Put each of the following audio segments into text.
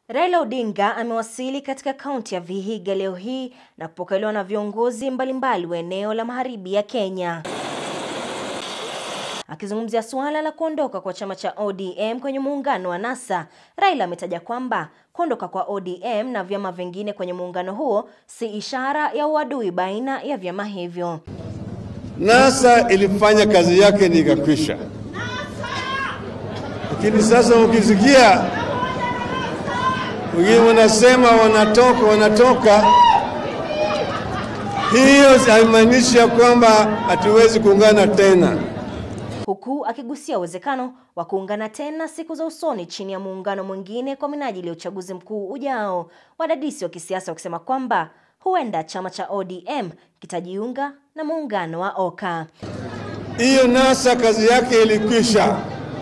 Raila Odinga amewasili katika kaunti ya Vihiga leo hii na kupokelewa na viongozi mbalimbali wa eneo la magharibi ya Kenya. Akizungumzia suala la kuondoka kwa chama cha ODM kwenye muungano wa NASA, Raila ametaja kwamba kuondoka kwa ODM na vyama vingine kwenye muungano huo si ishara ya uadui baina ya vyama hivyo. NASA ilifanya kazi yake ni ikakwisha, lakini sasa ukisikia wengine wanasema wanatoka wanatoka, hiyo haimaanishi ya kwamba hatuwezi kuungana tena. Huku akigusia uwezekano wa kuungana tena siku za usoni chini ya muungano mwingine kwa minajili ya uchaguzi mkuu ujao, wadadisi wa kisiasa wakisema kwamba huenda chama cha ODM kitajiunga na muungano wa OKA. Hiyo NASA kazi yake ilikwisha,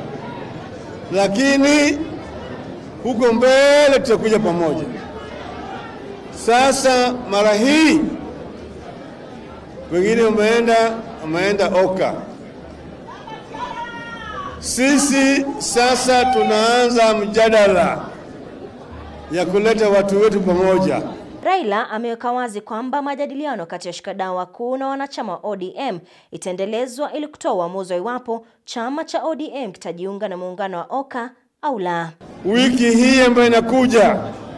lakini huko mbele tutakuja pamoja. Sasa mara hii wengine wameenda wameenda OKA. Sisi sasa tunaanza mjadala ya kuleta watu wetu pamoja. Raila ameweka wazi kwamba majadiliano kati ya washikadau wakuu na wanachama wa ODM itaendelezwa ili kutoa uamuzi wa iwapo chama cha ODM kitajiunga na muungano wa OKA au la. Wiki hii ambayo inakuja,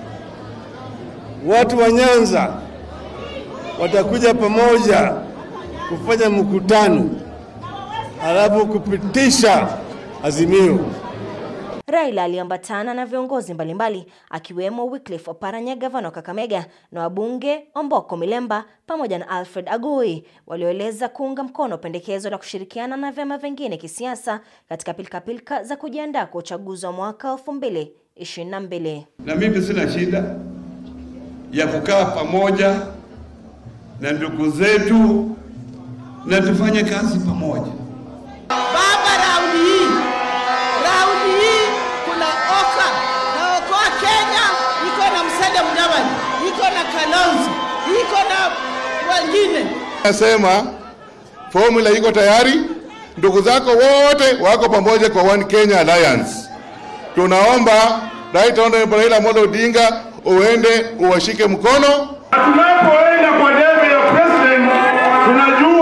watu wa Nyanza watakuja pamoja kufanya mkutano, halafu kupitisha azimio. Raila aliambatana na viongozi mbalimbali akiwemo Wycliffe Oparanya, gavana wa Kakamega, na wabunge Omboko Milemba pamoja na Alfred Agoi walioeleza kuunga mkono pendekezo la kushirikiana na vyama vingine kisiasa katika pilikapilika za kujiandaa kwa uchaguzi wa mwaka 2022. Na mimi sina shida ya kukaa pamoja na ndugu zetu na tufanye kazi pamoja. Baba, raundi hii, raundi hii kuna OKA na Okoa Kenya iko na Musalia Mudavadi, iko na Kalonzo, iko na wengine. Nasema formula iko tayari, ndugu zako wote wako pamoja kwa One Kenya Alliance. Tunaomba Right Honorable Raila Amolo Odinga uende uwashike mkono. Tunapoenda kwa debe ya president tunajua